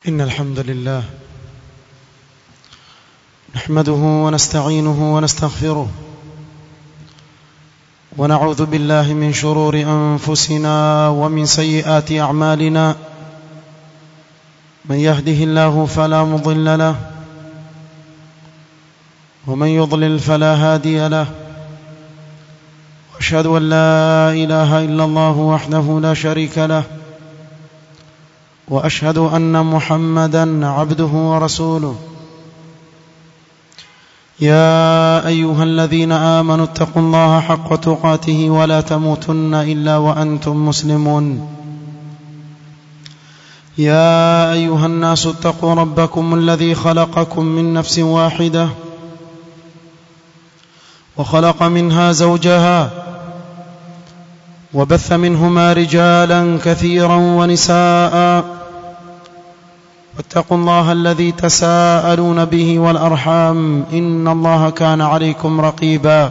إن الحمد لله نحمده ونستعينه ونستغفره ونعوذ بالله من شرور أنفسنا ومن سيئات أعمالنا من يهده الله فلا مضل له ومن يضلل فلا هادي له واشهد ان لا اله الا الله وحده لا شريك له واشهد ان محمدا عبده ورسوله يا ايها الذين امنوا اتقوا الله حق تقاته ولا تموتن الا وانتم مسلمون يا ايها الناس اتقوا ربكم الذي خلقكم من نفس واحده وخلق منها زوجها وبث منهما رجالا كثيرا ونساء واتقوا الله الذي تساءلون به والارحام ان الله كان عليكم رقيبا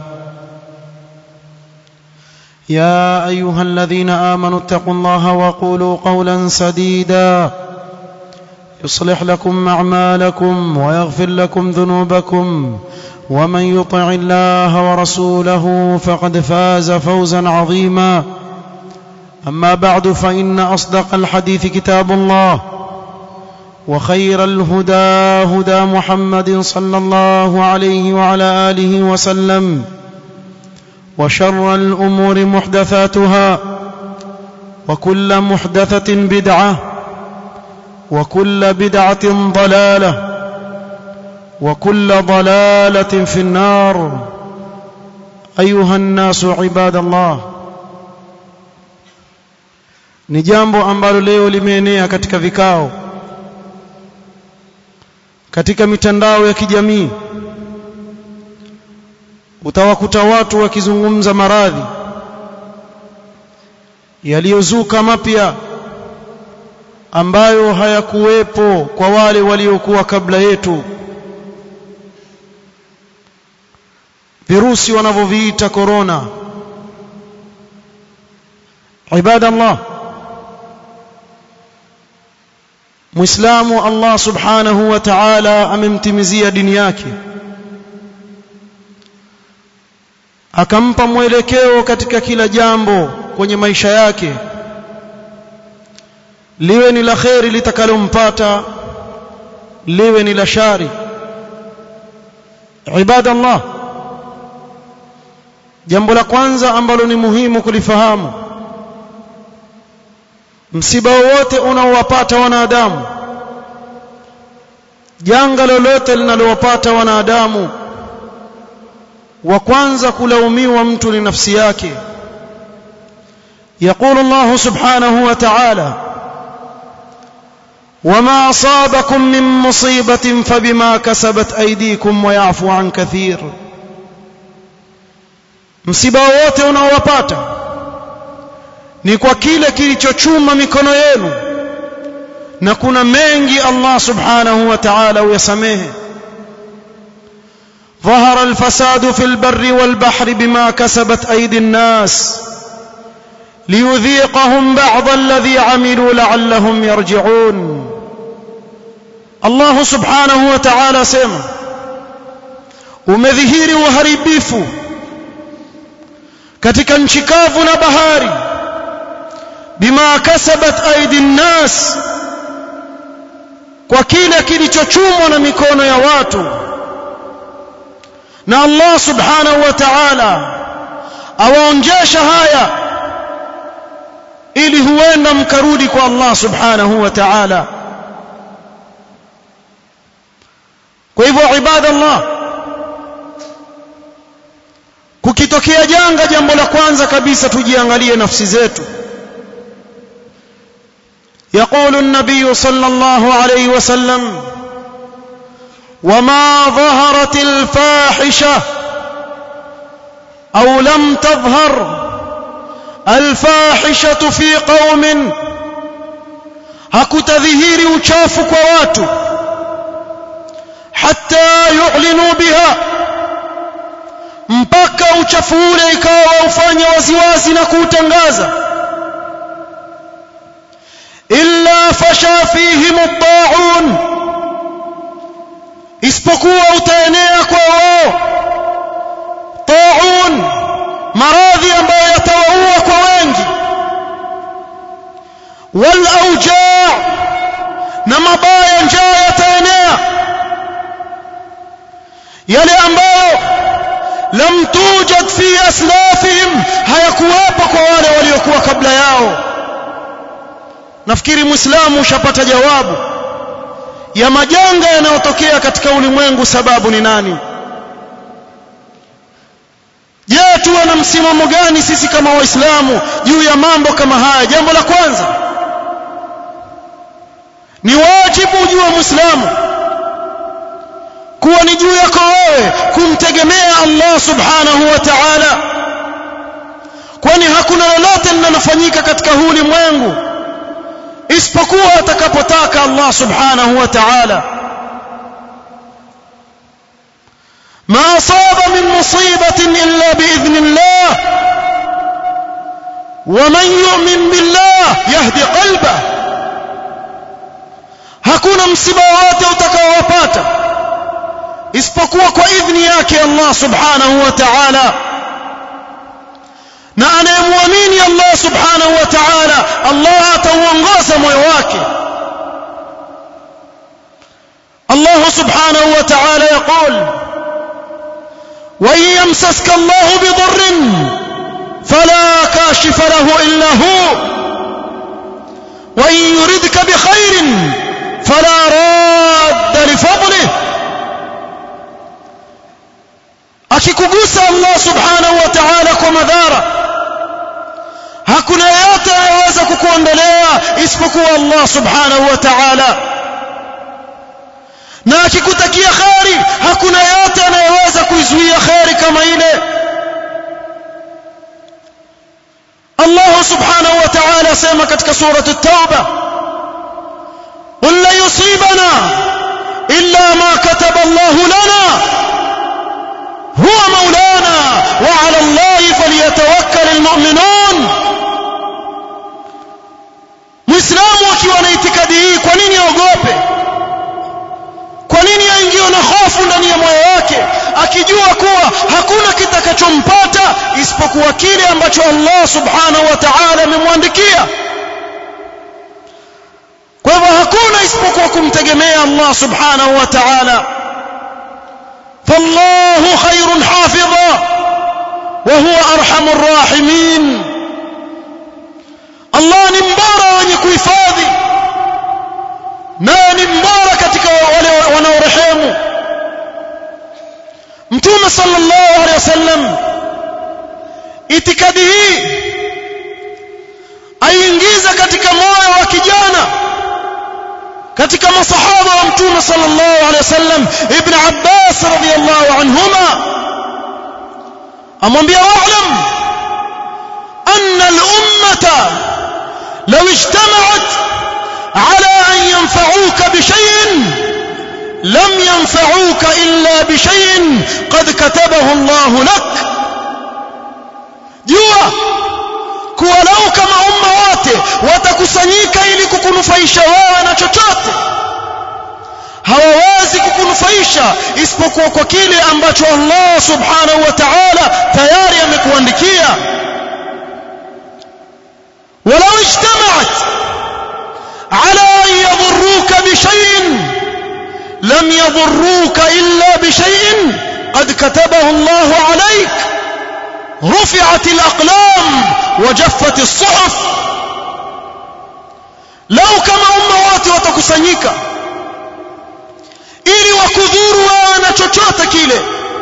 يا ايها الذين امنوا اتقوا الله وقولوا قولا سديدا يصلح لكم اعمالكم ويغفر لكم ذنوبكم ومن يطع الله ورسوله فقد فاز فوزا عظيما اما بعد فان اصدق الحديث كتاب الله وخير الهدى هدى محمد صلى الله عليه وعلى اله وسلم وشر الامور محدثاتها وكل محدثه بدعه وكل بدعه ضلاله وكل ضلاله في النار ايها الناس عباد الله ni jambo ambalo leo limeenea katika vikao katika mitandao ya kijamii utawakuta watu wakizungumza maradhi yaliyozuka mapya ambayo hayakuwepo kwa wale waliokuwa kabla yetu virusi wanavyoviita korona ibadallah muislamu Allah subhanahu wa ta'ala amemtimizia dini yake akampa mwelekeo katika kila jambo kwenye maisha yake liwe ni la kheri litakalompata liwe ni la shari ibadallah jambo la kwanza ambalo ni muhimu kulifahamu msiba wowote unaowapata wanadamu janga lolote linalowapata wanadamu wa kwanza kulaumiwa mtu ni nafsi yake يقول الله سبحانه وتعالى وما أصابكم من مصيبة فبما كسبت أيديكم ويعفو عن كثير msiba wote unaowapata ni kwa kile kilichochuma mikono yenu na kuna mengi Allah subhanahu wa ta'ala uyasamehe ظهر الفساد في البر والبحر بما كسبت أيدي الناس ليذيقهم بعض الذي عملوا لعلهم يرجعون الله سبحانه وتعالى سيما umedhihiri uharibifu katika nchi kavu na bahari bima kasabat aidi nnas kwa kile kilichochumwa na mikono ya watu na Allah subhanahu wa ta'ala awaonjesha haya ili huenda mkarudi kwa Allah subhanahu wa ta'ala kwa hivyo ibadallah kukitokea janga jambo la kwanza kabisa tujiangalie nafsi zetu يقول النبي صلى الله عليه وسلم وما ظهرت الفاحشه او لم تظهر الفاحشه في قوم hakutadhihiri uchafu kwa watu hatta yu'linu biha mpaka uchafu ule ikawa waufanya waziwazi na kuutangaza illa fasha fihim at-ta'un isipokuwa utaenea kwa wao taun maradhi ambayo yatawaua kwa wengi wal aujaa na mabaya njaa yataenea yale ambayo lam tujad fi aslafihim hayakuwepo kwa wale waliokuwa kabla yao nafikiri muislamu ushapata jawabu ya majanga yanayotokea katika ulimwengu sababu ni nani je tuwe na msimamo gani sisi kama waislamu juu ya mambo kama haya jambo la kwanza ni wajibu juu wa muislamu kuwa ni juu yako wewe kumtegemea Allah subhanahu wa ta'ala kwani hakuna lolote linalofanyika katika huu ulimwengu isipokuwa atakapotaka Allah subhanahu wa ta'ala ما أصاب من مصيبة إلا بإذن الله ومن يؤمن بالله يهدي قلبه hakuna msiba wote utakaowapata isipokuwa kwa idhni yake Allah subhanahu wa ta'ala na anayemwamini Allah subhanahu wa ta'ala Allah atauongoza moyo wake Allah subhanahu wa ta'ala يقول وإن يمسسك الله بضر فلا كاشف له إلا هو وإن يردك بخير فلا راد لفضله akikugusa Allah subhanahu wa ta'ala kwa madhara hakuna yote anayeweza kukuondolea isipokuwa Allah subhanahu wa ta'ala na akikutakia khari hakuna yote anayeweza kuizuia khari kama ile Allah subhanahu wa ta'ala sema katika surati at-tauba قل لا يصيبنا إلا ما كتب الله لنا هو مولانا وعلى الله فليتوكل المؤمنون muislamu akiwa na itikadi hii kwa nini aogope kwa nini aingiwe na hofu ndani ya moyo wake akijua kuwa hakuna kitakachompata isipokuwa kile ambacho Allah subhanahu wa ta'ala amemwandikia kwa hivyo hakuna isipokuwa kumtegemea Allah subhanahu wa ta'ala فالله خير حافظا وهو ارحم الراحمين الله ni mbora wenye kuhifadhi naye ni mbora katika wale wanaorehemu mtume sallallahu alaihi wasallam itikadi hii aingiza katika moyo wa kijana katika masahaba wa mtume sallallahu alaihi wasallam ibn Abbas radhiyallahu anhuma amwambia wa'lam anna al-ummata law ijtama'at ala an yanfa'uka bi shay'in lam yanfa'uka illa bi shay'in qad katabahu Allah lak jua kuwa lau kama umma wote watakusanyika ili kukunufaisha wewe na chochote hawawezi kukunufaisha isipokuwa kwa kile ambacho Allah subhanahu wa ta'ala tayari amekuandikia ولو اجتمعت على أن يضروك بشيء لم يضروك إلا بشيء قد كتبه الله عليك رفعت الأقلام وجفت الصحف لو كما أمة wote watakusanyika ili wakudhuru wewe na chochote kile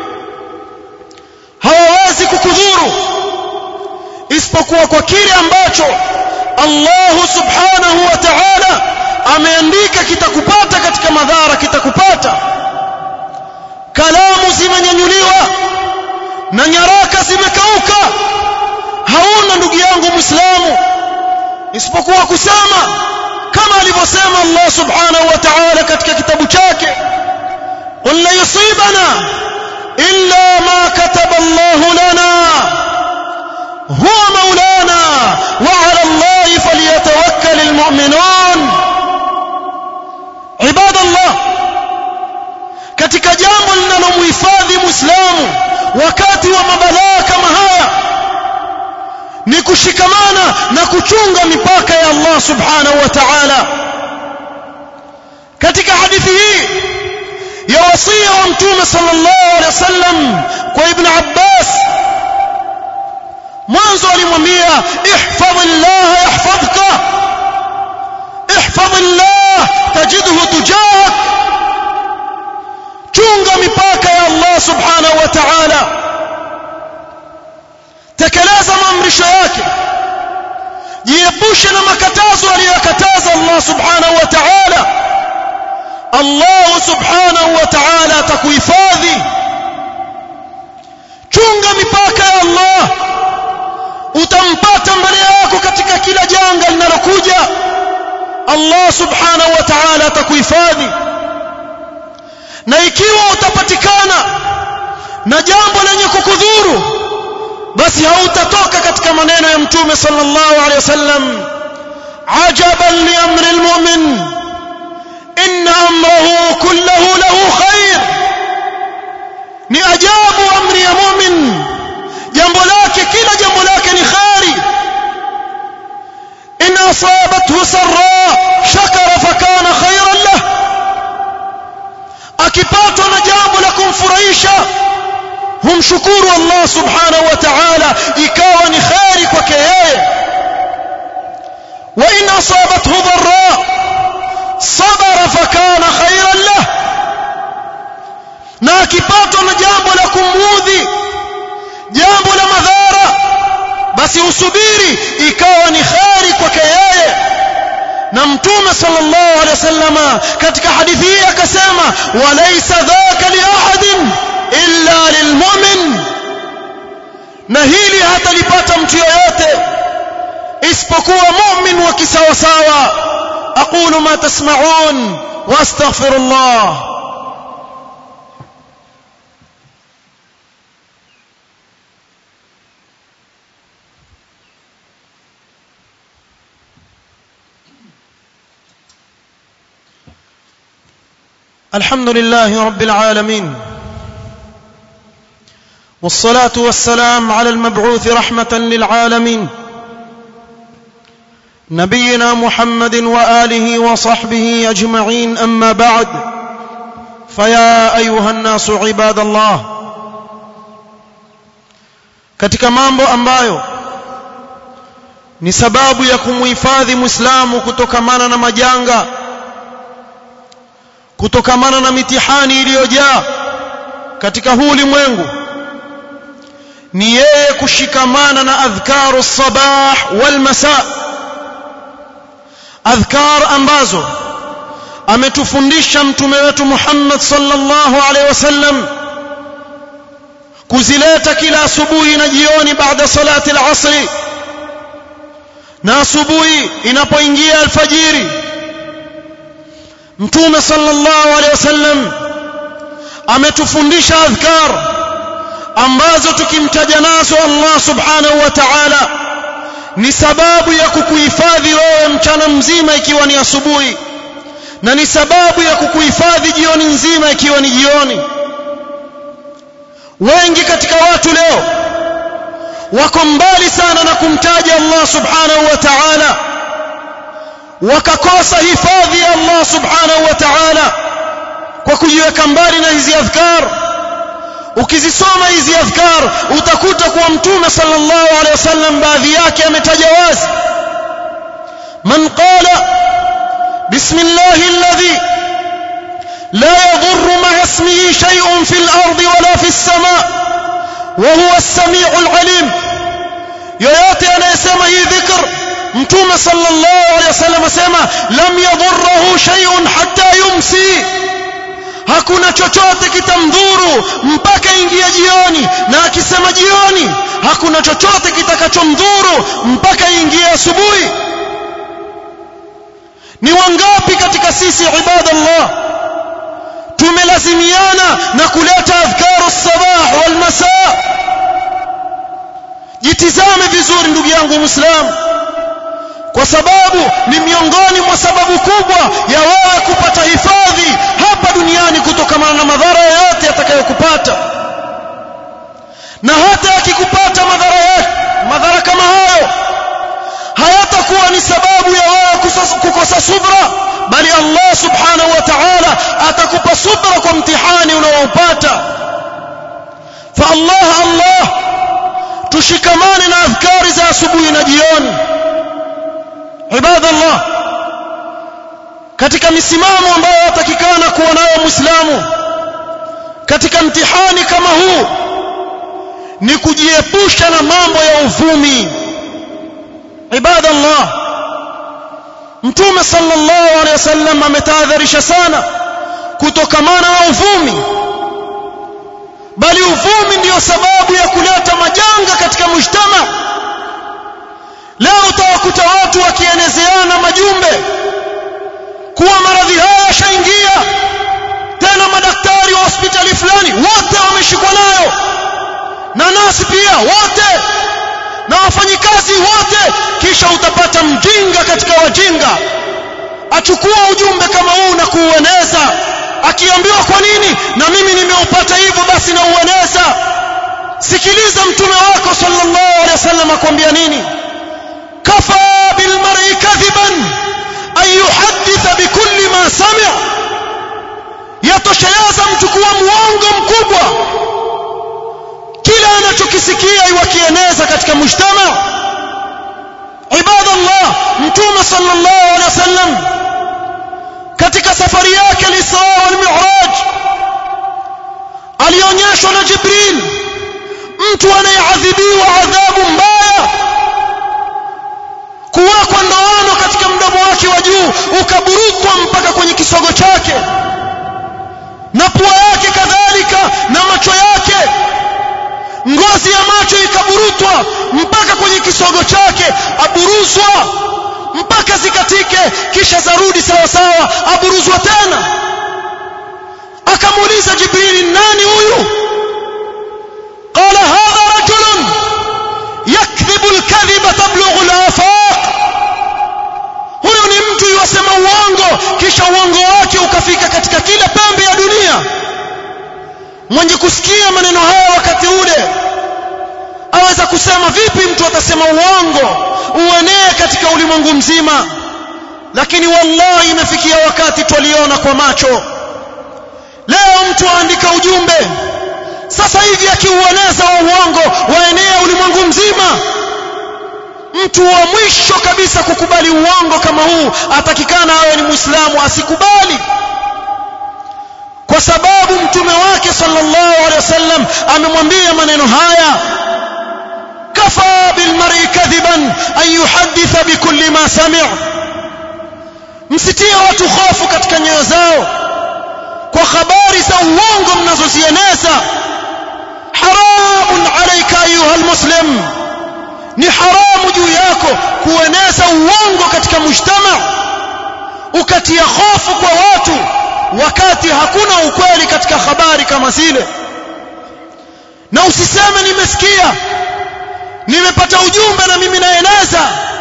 hawawezi kukudhuru isipokuwa kwa kile ambacho Allah subhanahu wa ta'ala ameandika kitakupata katika madhara kitakupata kalamu zimenyanyuliwa na nyaraka zimekauka hauna ndugu yangu muislamu isipokuwa kusema kama alivyosema Allah subhanahu wa ta'ala katika kitabu chake qul la yusibana illa ma kataba Allah lana huwa maulana wa 'ala Allah falyatawakkal almu'minun ibadallah katika jambo linalomhifadhi muislamu wakati wa mabalaa kama haya ni kushikamana na kuchunga mipaka ya Allah subhanahu wa ta'ala katika hadithi hii ya wasia wa mtume sallallahu alaihi wasallam kwa ibn Abbas mwanzo alimwambia ihfadhillah yahfadhka ihfadhillah tajidhu tujahak chunga mipaka ya Allah subhanahu wa ta'ala tekeleza maamrisho yake jiepushe na makatazo aliyokataza Allah subhanahu wa ta'ala Allah subhanahu wa ta'ala atakuhifadhi chunga mipaka ya Allah utampata mbele yako katika kila janga linalokuja Allah subhanahu wa ta'ala atakuhifadhi na ikiwa utapatikana na jambo lenye kukudhuru basi hautatoka katika maneno ya mtume sallallahu alaihi wasallam ajaban li amri almu'min inna amrahu kulluhu lahu khair ni ajabu amri ya mu'min jambo lake kila jambo lake ni khairi in asabathu sarra shakara fakana khairan lahu akipatwa na jambo la kumfurahisha humshukuru Allah subhanahu wa ta'ala ikawa ni khairi kwake yeye wa in asabathu dharra sabara fakana khairan lah na akipatwa na jambo la kumudhi jambo la madhara basi usubiri ikawa ni khairi kwake yeye na mtume sallallahu alaihi wasallama katika hadithi hii akasema walaysa dhaka li ahadin illa lilmu'min na hili hatalipata mtu yoyote isipokuwa mu'min wa kisawasawa aqulu ma tasma'un wastaghfirullah الحمد لله رب العالمين والصلاة والسلام على المبعوث رحمة للعالمين نبينا محمد وآله وصحبه أجمعين أما بعد فيا أيها الناس عباد الله katika mambo ambayo ni sababu ya kumhifadhi muislamu kutokamana na majanga kutokamana na mitihani iliyojaa katika huu ulimwengu ni yeye kushikamana na adhkaru sabah wal masa adhkar ambazo ametufundisha mtume wetu Muhammad sallallahu alaihi wasallam kuzileta kila asubuhi na jioni baada salati al-asri na asubuhi inapoingia alfajiri mtume sallallahu alaihi wasallam ametufundisha adhkar ambazo tukimtaja nazo Allah subhanahu wa ta'ala ni sababu ya kukuhifadhi wewe mchana mzima ikiwa ni asubuhi na ni sababu ya kukuhifadhi jioni nzima ikiwa ni jioni wengi katika watu leo wako mbali sana na kumtaja Allah subhanahu wa ta'ala wakakosa hifadhi ya Allah subhanahu wa ta'ala kwa kujiweka mbali na hizi adhkar ukizisoma hizi adhkar utakuta kuwa mtume sallallahu alaihi wasallam baadhi yake ametaja wazi man qala bismillahi alladhi la yadhurru ma'a ismihi shay'un fil ardi wala fis sama wa huwa as-sami'ul 'alim yoyote anayesema hii dhikr mtume sallallahu alaihi wasallam asema lam yadhurruhu shay'un hatta yumsi hakuna chochote kitamdhuru mpaka ingia jioni na akisema jioni hakuna chochote kitakachomdhuru mpaka ingie asubuhi ni wangapi katika sisi ibadallah tumelazimiana na kuleta adhkaru sabah wal masaa jitizame vizuri ndugu yangu muislamu kwa sababu ni miongoni mwa sababu kubwa ya wewe kupata hifadhi hapa duniani kutokana na madhara yoyote yatakayokupata na hata akikupata madhara yake madhara kama hayo hayatakuwa ni sababu ya wewe kukosa subra bali Allah subhanahu wa ta'ala atakupa subra kwa mtihani unaoupata fa Allah Allah tushikamane na adhkari za asubuhi na jioni ibadallah katika misimamo ambayo yatakikana kuwa nayo muislamu katika mtihani kama huu ni kujiepusha na mambo ya uvumi ibadallah mtume sallallahu alaihi wasallam ametahadharisha sana kutokamana na uvumi bali uvumi ndiyo sababu ya kuleta majanga katika mujtama leo utawakuta watu wakienezeana majumbe kuwa maradhi haya yashaingia tena madaktari wa hospitali fulani wote wameshikwa nayo na nasi pia wote na wafanyikazi wote kisha utapata mjinga katika wajinga achukua ujumbe kama huu na kuueneza akiambiwa kwa nini na mimi nimeupata hivyo basi na ueneza sikiliza mtume wako sallallahu alaihi wasallam akwambia nini kafa bilmar'i kadhiban an yuhadditha bikulli ma sami'a yatosheleza mtu kuwa muongo mkubwa kila anachokisikia iwakieneza katika mujtama ibadallah mtume sallallahu alaihi wasallam katika safari yake al-Isra wal Mi'raj alionyeshwa na Jibril mtu anayeadhibiwa adhabu mbaya kuwekwa ndoano katika mdomo wake wa juu ukaburutwa mpaka kwenye kisogo chake na pua yake kadhalika na macho yake ngozi ya macho ikaburutwa mpaka kwenye kisogo chake aburuzwa mpaka zikatike kisha zarudi sawa sawa aburuzwa tena akamuuliza jibrili nani huyu qala hadha rajulun yakdhibu alkadhiba tablughu alafaq huyu ni mtu yosema uongo kisha uongo wake ukafika katika kila pembe ya dunia mwenye kusikia maneno haya wakati ule aweza kusema vipi mtu atasema uongo uenee katika ulimwengu mzima lakini wallahi imefikia wakati twaliona kwa macho leo mtu aandika ujumbe sasa hivi akiueneza wa uongo waenea ulimwengu mzima mtu wa mwisho kabisa kukubali uongo kama huu atakikana awe ni muislamu asikubali kwa sababu mtume wake sallallahu alaihi wasallam amemwambia maneno haya kafa bilmar'i kadhiban an yuhadditha bikulli ma sami' msitie watu hofu katika nyoyo zao kwa habari za uongo mnazozieneza haramun alayka ayuha almuslim ni haramu juu yako kueneza uongo katika mujtama ukatia hofu kwa watu wakati hakuna ukweli katika habari kama zile na usiseme nimesikia nimepata ujumbe na mimi naeneza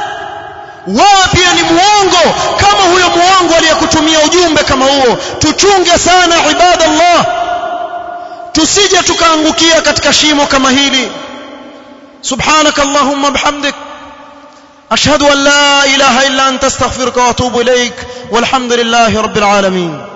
wewe pia ni muongo kama huyo muongo aliyekutumia ujumbe kama huo tuchunge sana ibadallah tusije tukaangukia katika shimo kama hili سبحانك اللهم بحمدك أشهد أن لا إله إلا أنت استغفرك وأتوب إليك والحمد لله رب العالمين